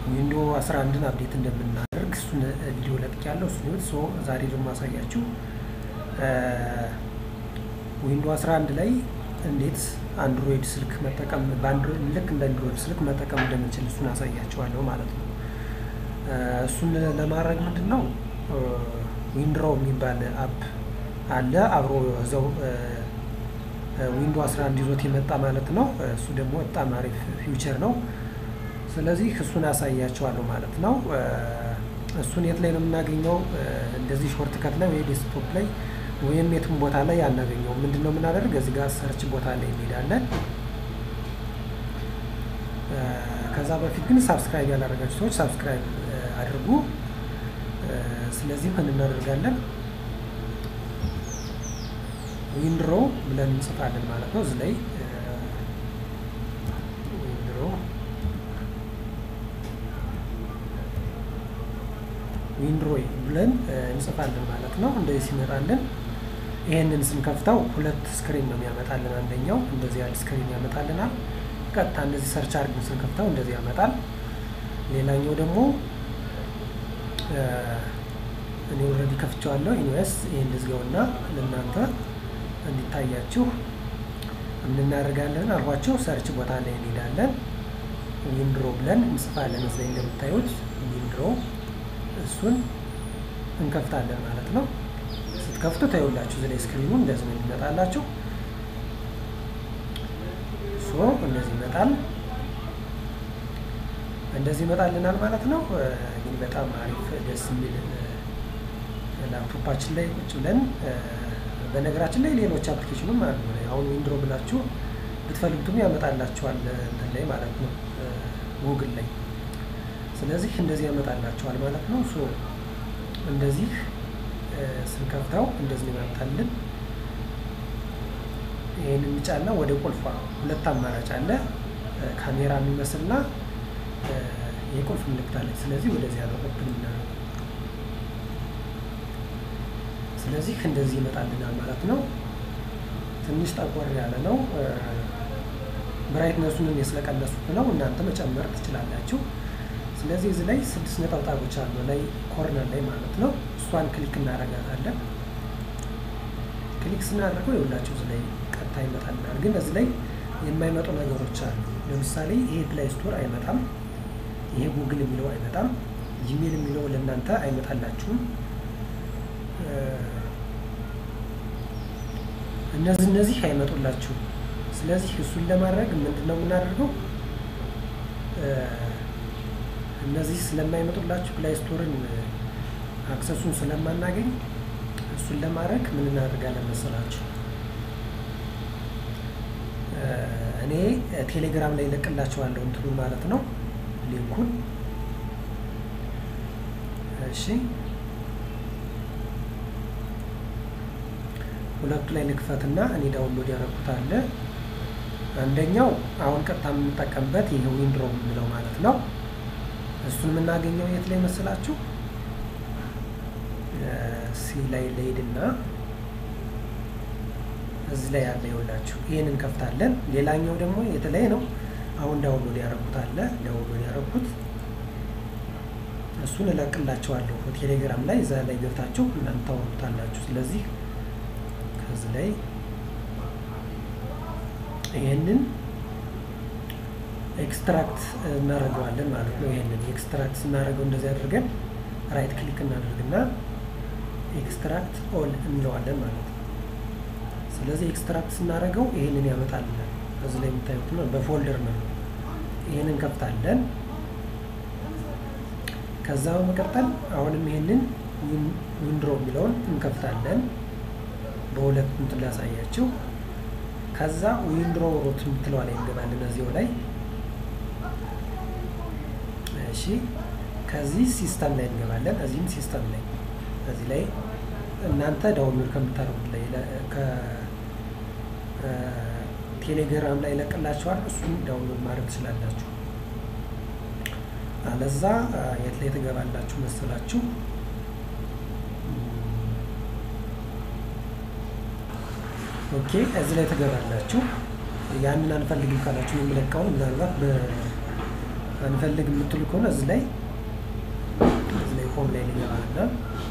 ዊንዶ 11ን አፕዴት እንደምናደርግ እሱን ቪዲዮ ለቅቄያለሁ። እሱን ይሁት ሶ ዛሬ ደግሞ ማሳያችሁ ዊንዶ 11 ላይ እንዴት አንድሮይድ ስልክ መጠቀም በአንድሮይድ ልክ እንደ አንድሮይድ ስልክ መጠቀም እንደምንችል እሱን አሳያችኋለሁ ማለት ነው። እሱን ለማድረግ ምንድን ነው ዊንድሮ የሚባል አፕ አለ አብሮ እዛው ዊንዶ 11 ይዞት የመጣ ማለት ነው። እሱ ደግሞ በጣም አሪፍ ፊውቸር ነው። ስለዚህ እሱን አሳያቸዋለሁ ማለት ነው። እሱን የት ላይ ነው የምናገኘው? እንደዚህ ሾርት ከት ላይ ወይ ዴስክቶፕ ላይ ወይም የትም ቦታ ላይ አናገኘው። ምንድን ነው የምናደርግ? እዚህ ጋር ሰርች ቦታ ላይ እንሄዳለን። ከዛ በፊት ግን ሳብስክራይብ ያላደረጋችሁ ሰዎች ሳብስክራይብ አድርጉ። ስለዚህ ምን እናደርጋለን? ዊንድሮ ብለን እንጽፋለን ማለት ነው። እዚህ ላይ ዊንድሮ ዊንድሮይ ብለን እንጽፋለን ማለት ነው። እንደዚህ ሲመጣልን ይሄንን ስንከፍተው ሁለት ስክሪን ነው የሚያመጣልን። አንደኛው እንደዚህ ያለ ስክሪን ያመጣልናል። ቀጥታ እንደዚህ ሰርች አድርገን ስንከፍተው እንደዚህ ያመጣል። ሌላኛው ደግሞ እኔ ኦልሬዲ ከፍቼዋለሁ። ኢንዌስ ይህን ልዝጋውና ለእናንተ እንዲታያችሁ ምን እናደርጋለን አልኳቸው። ሰርች ቦታ ላይ እንሄዳለን። ዊንድሮ ብለን እንጽፋለን። እዚህ ላይ እንደምታዩት ዊንድሮ እሱን እንከፍታለን ማለት ነው። ስትከፍቱ ታዩላችሁ እዚህ ላይ ስክሪኑ እንደዚህ ነው የሚመጣላችሁ። ሶ እንደዚህ ይመጣል። እንደዚህ ይመጣልናል ማለት ነው። እንግዲህ በጣም አሪፍ ደስ የሚል ላፕቶፓችን ላይ ቁጭ ብለን በነገራችን ላይ ሌሎች አፕሊኬሽኑም አሉ። አሁን ዊንድሮ ብላችሁ ብትፈልጉትም ያመጣላችኋል እንትን ላይ ማለት ነው ጉግል ላይ። ስለዚህ እንደዚህ ያመጣላችኋል ማለት ነው። ሶ እንደዚህ ስንከፍተው እንደዚህ ያመጣልን። ይህንን ጫና ወደ ቁልፏ ሁለት አማራጭ አለ። ካሜራ የሚመስልና የቁልፍ ምልክት አለች። ስለዚህ ወደዚህ ያለው ኦፕን የምናደርገው ስለዚህ እንደዚህ ይመጣልናል ማለት ነው። ትንሽ ጠቆር ያለ ነው። ብራይትነሱንም የስለቀነሱት ነው። እናንተ መጨመር ትችላላችሁ። ስለዚህ እዚህ ላይ ስድስት ነጠብጣቦች አሉ ላይ ኮርነር ላይ ማለት ነው። እሷን ክሊክ እናደርጋታለን። ክሊክ ስናደርገው የሁላችሁ እዚህ ላይ ቀጥታ ይመጣልናል። ግን እዚህ ላይ የማይመጡ ነገሮች አሉ። ለምሳሌ ይሄ ፕላይ ስቶር አይመጣም። ይሄ ጉግል የሚለው አይመጣም። ጂሜል የሚለው ለእናንተ አይመጣላችሁም። እነዚህ እነዚህ አይመጡላችሁም። ስለዚህ እሱን ለማድረግ ምንድን ነው የምናደርገው? እነዚህ ስለማይመጡላችሁ ፕላይ ስቶርን አክሰሱን ስለማናገኝ እሱን ለማድረግ ምን እናደርጋለን መሰላችሁ? እኔ ቴሌግራም ላይ ለቅላችኋለሁ እንትኑን ማለት ነው ሊንኩን። እሺ ሁለቱ ላይ ልክፈትና እኔ ዳውንሎድ ያደረኩት አለ። አንደኛው አሁን ቀጥታ የምንጠቀምበት ይሄ ዊንድሮ የምንለው ማለት ነው። እሱን የምናገኘው የት ላይ መስላችሁ? ሲ ላይ ለሄድና እዚህ ላይ ያለ ይኸውላችሁ፣ ይሄንን እንከፍታለን። ሌላኛው ደግሞ የተለየ ነው። አሁን ዳውንሎድ ያደረኩት አለ። ዳውንሎድ ያደረኩት እሱን እለቅላችኋለሁ ቴሌግራም ላይ፣ እዛ ላይ ገብታችሁ እናንተ ታወሩታላችሁ። ስለዚህ ከዚህ ላይ ይሄንን ኤክስትራክት እናደርገዋለን ማለት ነው። ይሄንን ኤክስትራክት ስናደርገው እንደዚህ አድርገን ራይት ክሊክ እናደርግና ኤክስትራክት ኦል እንለዋለን ማለት ነው። ስለዚህ ኤክስትራክት ስናደርገው ይሄንን ያመጣልናል። እዚህ ላይ የምታዩት ነው፣ በፎልደር ነው። ይሄንን እንከፍታለን። ከዛ በመቀጠል አሁንም ይሄንን ዊንድሮ የሚለውን እንከፍታለን። በሁለት እንትን ላሳያችሁ። ከዛ ዊንድሮ ሮት የምትለዋ ላይ እንገባለን እዚያው ላይ እሺ። ከዚህ ሲስተም ላይ እንገባለን። እዚህም ሲስተም ላይ እዚህ ላይ እናንተ ዳውንሎድ ከምታደርጉት ላይ ከቴሌግራም ላይ ለቅላችኋል። እሱን ዳውንሎድ ማድረግ ትችላላችሁ። አለዛ የት ላይ ትገባላችሁ መሰላችሁ? ኦኬ እዚህ ላይ ትገባላችሁ። ያንን አንፈልግም ካላችሁ የምለቀውን ምናልባት አንፈልግ የምትሉ ከሆነ እዚህ ላይ እዚህ ላይ ሆም ላይ ሊገባና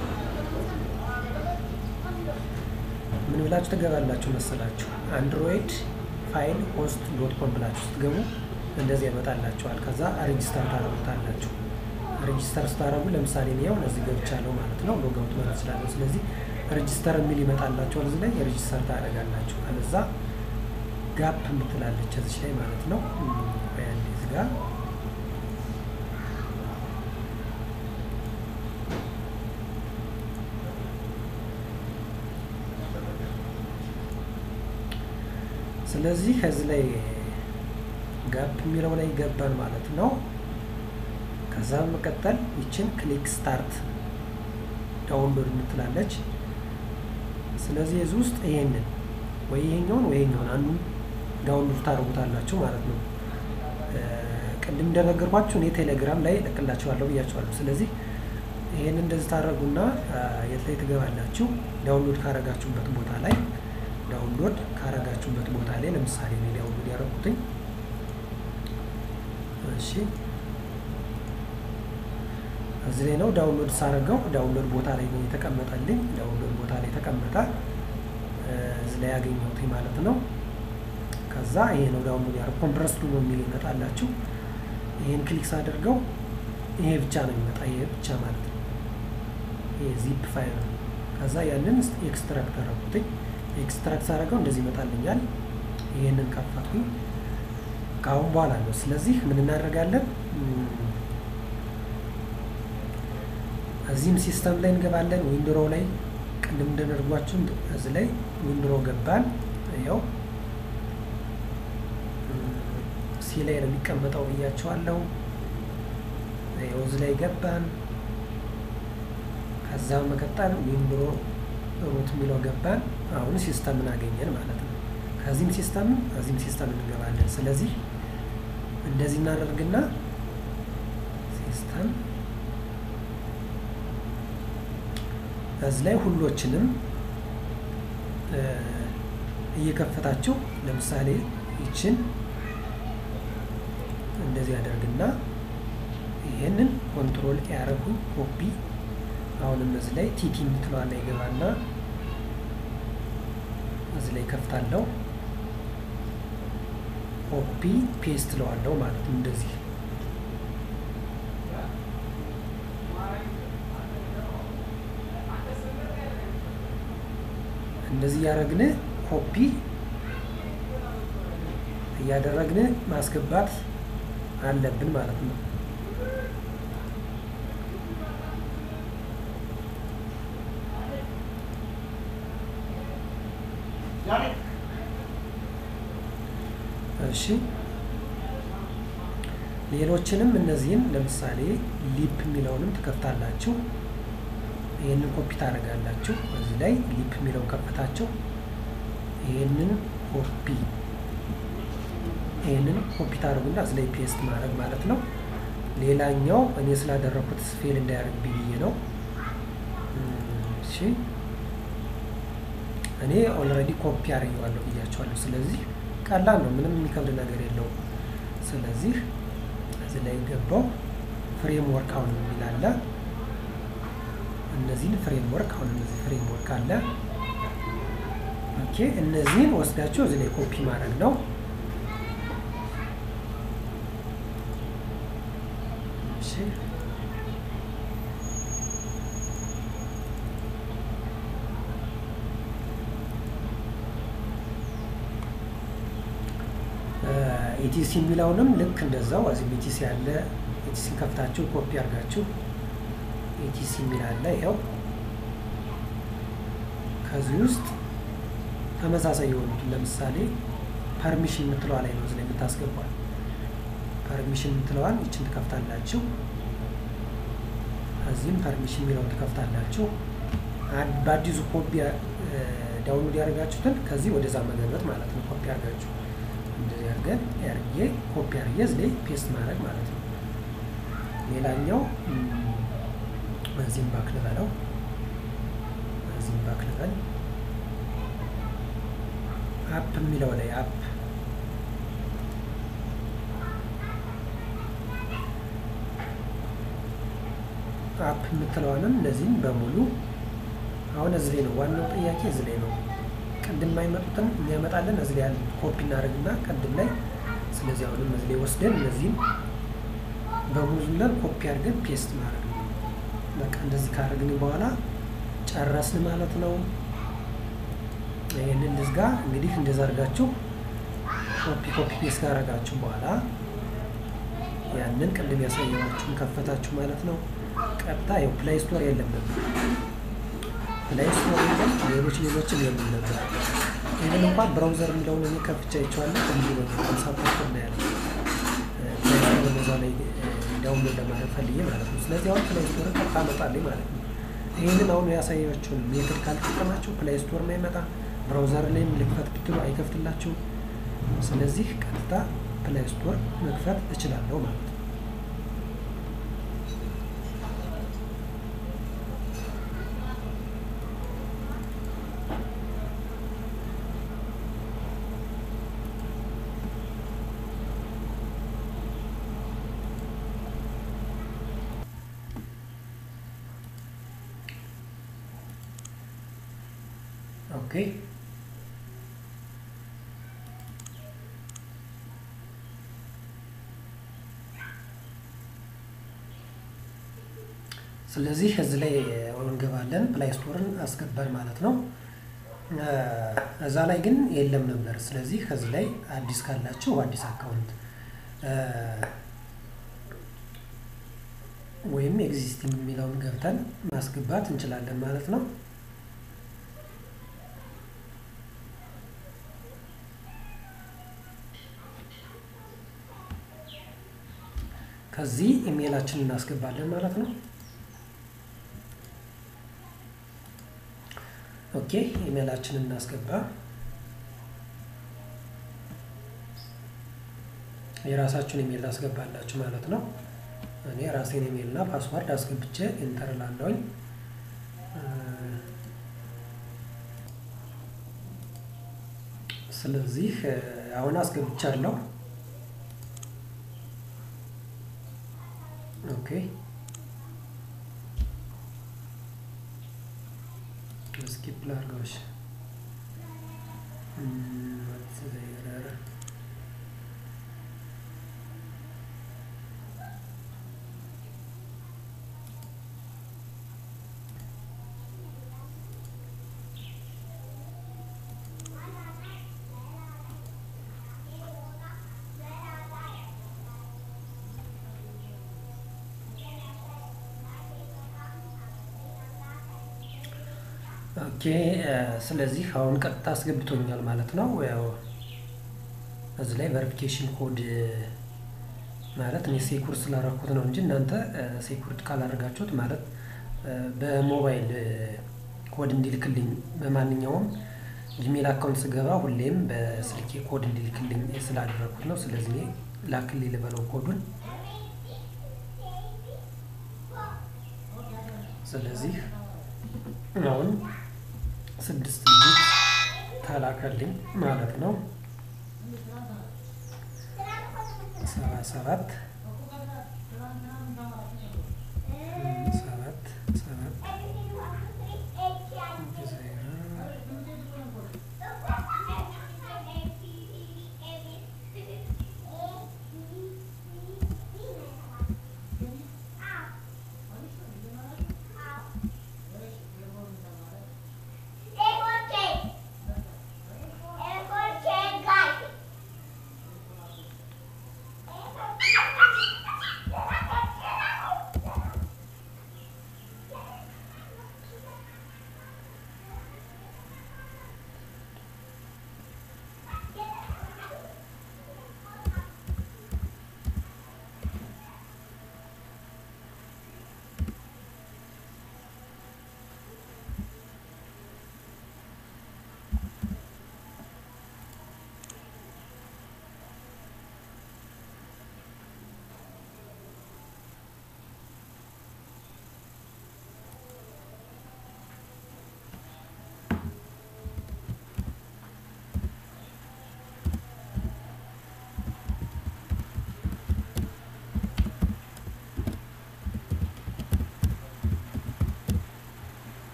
ምን ብላችሁ ትገባላችሁ መሰላችሁ? አንድሮይድ ፋይል ሆስት ዶት ኮም ብላችሁ ስትገቡ እንደዚህ ያመጣላችኋል። ከዛ ሬጂስተር ታደርጉታላችሁ። ሬጂስተር ስታደርጉ ለምሳሌ እኔ አሁን እዚህ ገብቻለሁ ማለት ነው። ሎጋውት ማለት እችላለሁ። ስለዚህ ሬጂስተር የሚል ይመጣላችኋል። እዚህ ላይ ሬጂስተር ታደርጋላችሁ። ከዛ ጋፕ የምትላለች እዚች ላይ ማለት ነው። ያንዴ እዚህ ጋር ስለዚህ ከዚህ ላይ ጋፕ የሚለው ላይ ገባን ማለት ነው። ከዛ በመቀጠል ይችን ክሊክ ስታርት ዳውንሎድ የምትላለች። ስለዚህ የዚህ ውስጥ ይሄንን ወይ ይሄኛውን ወይ ይሄኛውን አንዱን ዳውንሎድ ታደርጉታላችሁ ማለት ነው። ቅድም እንደነገርኳችሁ እኔ ቴሌግራም ላይ እለቅላችኋለሁ ብያችኋለሁ። ስለዚህ ይሄን እንደዚህ ታደርጉና የት ላይ ትገባላችሁ? ዳውንሎድ ካረጋችሁበት ቦታ ላይ ዳውንሎድ ካረጋችሁበት ቦታ ላይ ለምሳሌ እኔ ዳውንሎድ ያደረኩትኝ እሺ እዚህ ላይ ነው ዳውንሎድ ሳረገው ዳውንሎድ ቦታ ላይ ነው የተቀመጠልኝ። ዳውንሎድ ቦታ ላይ ተቀመጠ። እዚህ ላይ ያገኘሁት ማለት ነው። ከዛ ይሄ ነው ዳውንሎድ ያደረኩት ኮምፕረስዱ ነው የሚል ይመጣላችሁ። ይሄን ክሊክ ሳደርገው ይሄ ብቻ ነው የሚመጣ ይሄ ብቻ ማለት ነው። ይሄ ዚፕ ፋይል ነው። ከዛ ያንን ኤክስትራክት አደረኩትኝ። ኤክስትራክት ሳደርገው እንደዚህ ይመጣልኛል። ይሄንን ከፈትኩኝ። ከአሁን በኋላ ነው። ስለዚህ ምን እናደርጋለን? እዚህም ሲስተም ላይ እንገባለን። ዊንድሮ ላይ ቅድም እንደነርጓችሁ እዚህ ላይ ዊንድሮ ገባን። ያው ሲ ላይ ነው የሚቀመጠው ብያቸዋለሁ። ያው እዚህ ላይ ገባን። ከዛ መቀጠል ዊንድሮ ሩት የሚለው ገባን። አሁን ሲስተምን አገኘን ማለት ነው። ከዚህም ሲስተም ከዚህም ሲስተም እንገባለን። ስለዚህ እንደዚህ እናደርግና ሲስተም እዚህ ላይ ሁሎችንም እየከፈታችሁ ለምሳሌ ይችን እንደዚህ ያደርግና ይሄንን ኮንትሮል ያደረጉኝ ኮፒ አሁንም እዚህ ላይ ቲቲ የምትለዋ ላይ ይገባና እዚህ ላይ ከፍታለሁ ኮፒ ፔስት ለዋለው ማለት ነው። እንደዚህ እንደዚህ እያደረግን ኮፒ እያደረግን ማስገባት አለብን ማለት ነው። እሺ ሌሎችንም እነዚህን ለምሳሌ ሊፕ የሚለውንም ትከፍታላችሁ። ይህንን ኮፒ ታደርጋላችሁ። እዚህ ላይ ሊፕ የሚለውን ከፍታችሁ ይህንን ኮፒ ይህንን ኮፒ ታደርጉና እዚህ ላይ ፔስት ማድረግ ማለት ነው። ሌላኛው እኔ ስላደረኩት ፌል እንዳያደርግ ብዬ ነው። እሺ እኔ ኦልሬዲ ኮፒ አድርጌዋለሁ ብያቸዋለሁ። ስለዚህ ቀላል ነው፣ ምንም የሚከብድ ነገር የለውም። ስለዚህ እዚህ ላይ ገባው ፍሬምወርክ አሁን የሚላለ እነዚህን ፍሬምወርክ አሁን እነዚህ ፍሬምወርክ አለ። ኦኬ እነዚህን ወስዳችሁ እዚህ ላይ ኮፒ ማድረግ ነው። እሺ ኢቲሲ የሚለውንም ልክ እንደዛው እዚህም ኢቲሲ ያለ ኢቲሲን ከፍታችሁ ኮፒ አድርጋችሁ ኢቲሲ የሚል አለ። ይኸው ከዚህ ውስጥ ተመሳሳይ የሆኑትን ለምሳሌ ፐርሚሽን የምትለዋ ላይ ነው እዚህ ላይ የምታስገቧል። ፐርሚሽን የምትለዋን ይችን ትከፍታላችሁ። እዚህም ፐርሚሽን የሚለውን ትከፍታላችሁ። በአዲሱ ኮፒ ዳውንሎድ ያደርጋችሁትን ከዚህ ወደዛ መገበት ማለት ነው። ኮፒ አድርጋችሁ እንደዚህ አድርገን ያርጌ ኮፒ አድርጌ እዚህ ላይ ፔስት ማድረግ ማለት ነው። ሌላኛው በዚህም ባክ ልበለው፣ በዚህም ባክ ልበል። አፕ የሚለው ላይ አፕ አፕ የምትለዋንም እነዚህም በሙሉ አሁን እዚህ ላይ ነው ዋናው ጥያቄ እዚህ ላይ ነው። ቅድም የማይመጡትን የሚያመጣልን እዚህ ላይ ያለ ኮፒ እናደርግና ቅድም ላይ ስለዚህ አሁንም እዚህ ላይ ወስደን እነዚህም በሙሉለን ኮፒ አድርገን ፔስት ማድረግ ነው። በቃ እንደዚህ ካደረግን በኋላ ጨረስን ማለት ነው። ይህንን ልዝጋ። እንግዲህ እንደዛ አድርጋችሁ ኮፒ ኮፒ ፔስት ካደረጋችሁ በኋላ ያንን ቅድም ያሳየኋችሁን ከፈታችሁ ማለት ነው። ቀጥታ ያው ፕላይ ስቶር የለም ነበር፣ ፕላይ ስቶር የለም፣ ሌሎች ሌሎችም የሉም ነበር። ይህን እንኳን ብራውዘር የሚለውን እኔ ከፍቻ ይቸዋለሁ። እንዲ ሳፖርት ና ያለ ፕላይ ስቶር በዛ ላይ ዳውንሎድ ለማድረግ ፈልዬ ማለት ነው። ስለዚህ አሁን ፕላይ ስቶር ቀጥታ መጣልኝ ማለት ነው። ይህንን አሁን ያሳያችሁን ሜትድ ካልተጠቀማችሁ ፕላይ ስቶር ማይመጣ ብራውዘር ላይም ልክፈት ብትሉ አይከፍትላችሁ። ስለዚህ ቀጥታ ፕላይ ስቶር መክፈት እችላለሁ ማለት ነው። ኦኬ ስለዚህ እዚህ ላይ እንገባለን። ፕላይ ስቶርን አስገባን ማለት ነው። እዛ ላይ ግን የለም ነበር። ስለዚህ ከዚህ ላይ አዲስ ካላችሁ አዲስ አካውንት ወይም ኤግዚስቲንግ የሚለውን ገብተን ማስገባት እንችላለን ማለት ነው። ከዚህ ኢሜይላችንን እናስገባለን ማለት ነው። ኦኬ ኢሜይላችንን እናስገባ። የራሳችሁን ኢሜይል ታስገባላችሁ ማለት ነው። እኔ ራሴን ኢሜይል እና ፓስዋርድ አስገብቼ ኢንተር ላለውኝ ስለዚህ አሁን አስገብቻለሁ። ኦኬ ስኪፕ ላድርገውሽ። ኦኬ ስለዚህ አሁን ቀጥታ አስገብቶኛል ማለት ነው። ያው እዚህ ላይ ቨሪፊኬሽን ኮድ ማለት እኔ ሴኩር ስላደረኩት ነው እንጂ እናንተ ሴኩሪቲ ካላደረጋችሁት ማለት በሞባይል ኮድ እንዲልክልኝ በማንኛውም ጂሜል አካውንት ስገባ ሁሌም በስልኬ ኮድ እንዲልክልኝ ስላደረኩት ነው። ስለዚህ እኔ ላክልኝ ልበለው ኮዱን። ስለዚህ አሁን ስድስት ዲጂት ተላከልኝ ማለት ነው። ሰባ ሰባት ሰባት ሰባት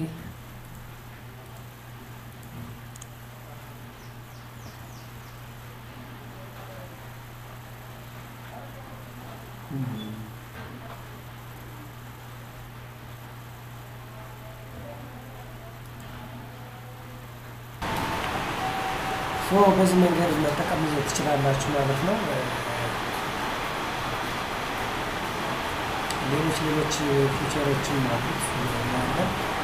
በዚህ መንገድ መጠቀም ትችላላችሁ ማለት ነው። ሌሎች ሌሎች ፊቸሮችም አሉት ያለን